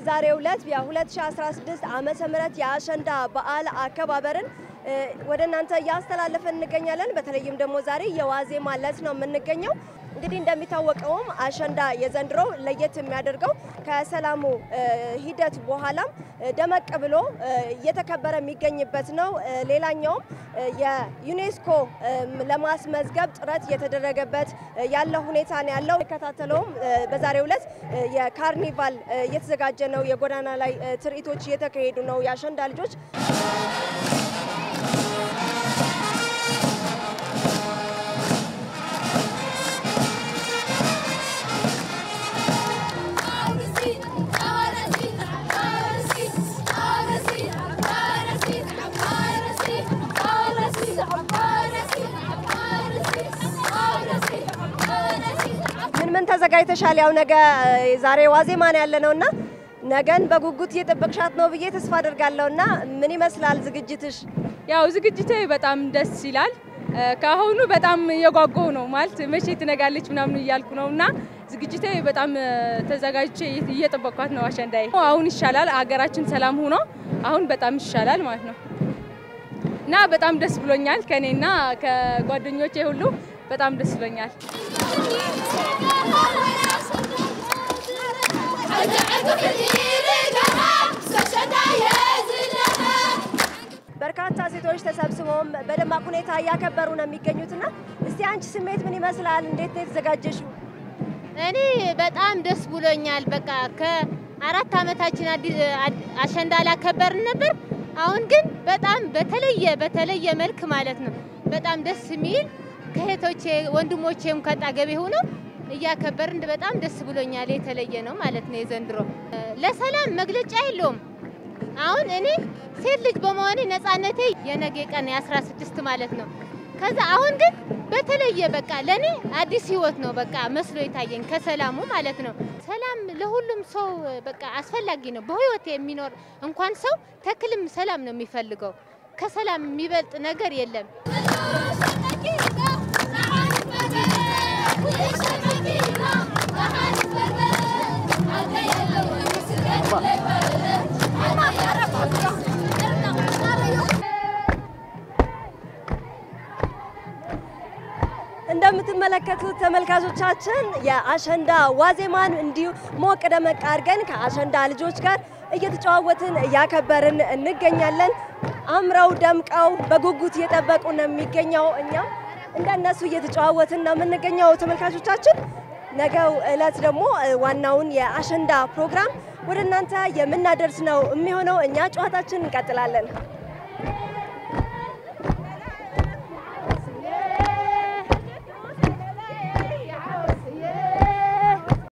በዛሬው ዕለት የ2016 ዓመተ ምህረት የአሸንዳ በዓል አከባበርን ወደ እናንተ እያስተላለፈን እንገኛለን። በተለይም ደግሞ ዛሬ የዋዜማ ዕለት ነው የምንገኘው። እንግዲህ እንደሚታወቀውም አሸንዳ የዘንድሮ ለየት የሚያደርገው ከሰላሙ ሂደት በኋላም ደመቅ ብሎ እየተከበረ የሚገኝበት ነው። ሌላኛውም የዩኔስኮ ለማስመዝገብ ጥረት እየተደረገበት ያለ ሁኔታ ነው ያለው። የሚከታተለውም በዛሬው ዕለት የካርኒቫል እየተዘጋጀ ነው። የጎዳና ላይ ትርኢቶች እየተካሄዱ ነው። የአሸንዳ ልጆች ምን ምን ተዘጋጅተሻል? ያው ነገ ዛሬ ዋዜማ ነው ያለ ነውና ነገን በጉጉት እየጠበቅሻት ነው ብዬ ተስፋ አድርጋለሁ። እና ምን ይመስላል ዝግጅትሽ? ያው ዝግጅቴ በጣም ደስ ይላል። ከአሁኑ በጣም እየጓጓሁ ነው ማለት መቼ ትነጋለች ምናምን እያልኩ ነው እና ዝግጅቴ በጣም ተዘጋጅቼ እየጠበቅኳት ነው። አሸንዳዬ አሁን ይሻላል፣ አገራችን ሰላም ሆኖ አሁን በጣም ይሻላል ማለት ነው እና በጣም ደስ ብሎኛል። ከኔና ከጓደኞቼ ሁሉ በጣም ደስ ብሎኛል። በርካታ ሴቶች ተሰብስበውም በደማቅ ሁኔታ እያከበሩ ነው የሚገኙትና እስቲ አንቺ ስሜት ምን ይመስላል? እንዴት ነው የተዘጋጀሽው? እኔ በጣም ደስ ብሎኛል። በቃ ከአራት ዓመታችን አሸንዳ ላከበርን ነበር። አሁን ግን በጣም በተለየ በተለየ መልክ ማለት ነው በጣም ደስ የሚል ከእህቶቼ ወንድሞቼም ከጣገቤ ሆነው እያከበርን በጣም ደስ ብሎኛል። የተለየ ነው ማለት ነው የዘንድሮ ለሰላም መግለጫ የለውም። አሁን እኔ ሴት ልጅ በመሆኔ ነፃነቴ የነገ ቀን የአስራ ስድስት ማለት ነው። ከዛ አሁን ግን በተለየ በቃ ለእኔ አዲስ ህይወት ነው በቃ መስሎ የታየኝ ከሰላሙ ማለት ነው። ሰላም ለሁሉም ሰው በቃ አስፈላጊ ነው። በህይወት የሚኖር እንኳን ሰው ተክልም ሰላም ነው የሚፈልገው። ከሰላም የሚበልጥ ነገር የለም። እንደምትመለከቱት ተመልካቾቻችን የአሸንዳ ዋዜማን እንዲሁ ሞቅ ደመቅ አድርገን ከአሸንዳ ልጆች ጋር እየተጨዋወትን እያከበርን እንገኛለን። አምረው ደምቀው በጉጉት እየጠበቁ ነው የሚገኘው። እኛም እንደነሱ እየተጨዋወትን ነው የምንገኘው። ተመልካቾቻችን ነገው እለት ደግሞ ዋናውን የአሸንዳ ፕሮግራም ወደ እናንተ የምናደርስ ነው የሚሆነው። እኛ ጨዋታችን እንቀጥላለን።